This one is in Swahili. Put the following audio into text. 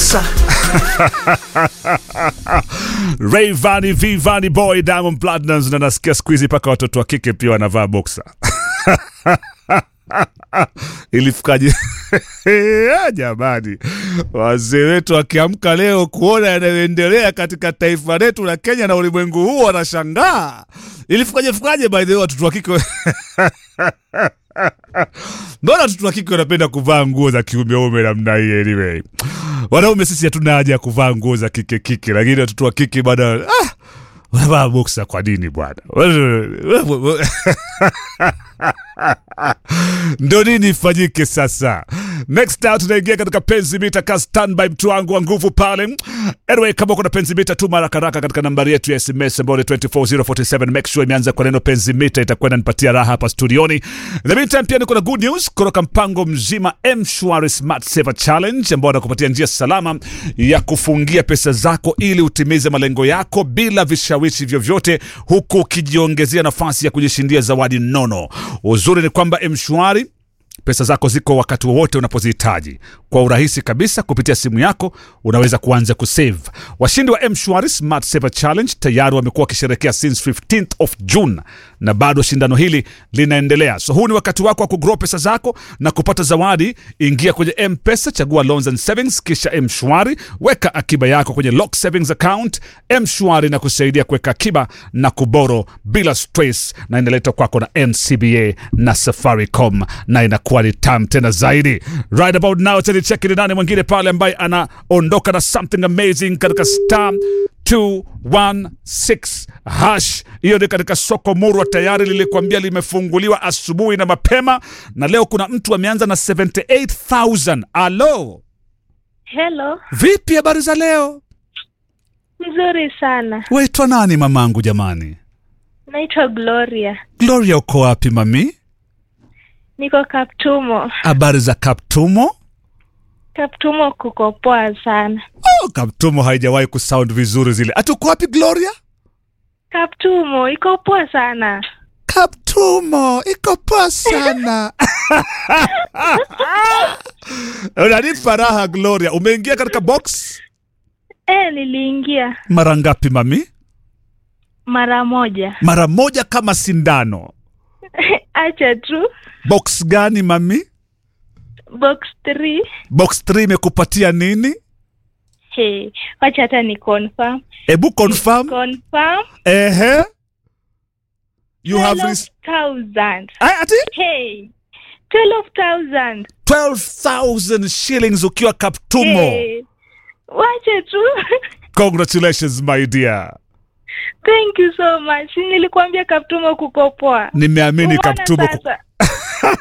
boxer. Rayvanny V Vanny Boy Diamond Platnumz na nasikia siku hizi mpaka watoto wa kike pia wanavaa boxer. Ilifikaje? Jamani, wazee wetu wakiamka leo kuona yanayoendelea katika taifa letu la Kenya na ulimwengu huu wanashangaa. Ilifikaje fikaje? By the way, watoto wa kike mbona watoto wa kike wanapenda kuvaa nguo za kiumeume namna hii? Anyway, wanaume sisi hatuna haja ya kuvaa nguo za kike kike, lakini watoto wa kike bwana ah, wanavaa boksa kwa nini bwana? ndo nini ifanyike sasa? Next out tunaingia katika penzi mita ka standby, mtu wangu wa nguvu pale. Anyway, kama kuna penzi mita tu mara karaka katika nambari yetu ya SMS ambayo ni 24047 make sure imeanza kwa neno penzi mita, itakuwa inanipatia raha hapa studioni. The meantime pia niko na good news kutoka mpango mzima M-Shwari Smart Saver Challenge ambao anakupatia njia salama ya kufungia pesa zako ili utimize malengo yako bila vishawishi vyovyote, huku ukijiongezea nafasi ya kujishindia zawadi nono. Uzuri ni kwamba M-Shwari pesa zako ziko wakati wowote unapozihitaji kwa urahisi kabisa kupitia simu yako unaweza kuanza kusave washindi wa mshwari smart saver challenge tayari wamekuwa wakisherekea since 15th of june na bado shindano hili linaendelea so huu ni wakati wako wa kugrow pesa zako na kupata zawadi ingia kwenye mpesa chagua loans and savings kisha mshwari weka akiba yako kwenye lock savings account mshwari na kusaidia kuweka akiba na kuboro bila stress na inaletwa kwako na ncba na safaricom na inakuwa ni tam tena zaidi right about now cheki ni nani mwingine pale ambaye anaondoka na something amazing katika star 216 hash hiyo ni katika soko murwa tayari lilikwambia limefunguliwa asubuhi na mapema na leo kuna mtu ameanza na 78000 alo Hello, vipi habari za leo mzuri sana. waitwa nani mamangu jamani Naitwa Gloria, gloria uko wapi mami niko Kaptumo. habari za kaptumo Kaptumo kuko poa sana. oh, kaptumo haijawahi kusound vizuri zile atuko wapi gloria Kaptumo iko poa sana. kaptumo iko poa sana unanipa raha gloria umeingia katika box E, niliingia mara ngapi mami mara moja. mara moja kama sindano Acha tu box gani mami box 3. box 3 imekupatia nini Hey, wacha hata ni confirm. hebu confirm Confirm ehe you have res- 12,000. Ay, ati Hey, 12,000. 12000 shillings ukiwa kaptumo Hey, wacha tu. congratulations my dear Thank you so much. Nilikuambia Kaptumo kuko poa. nimeamini Umeona kaptumo sasa?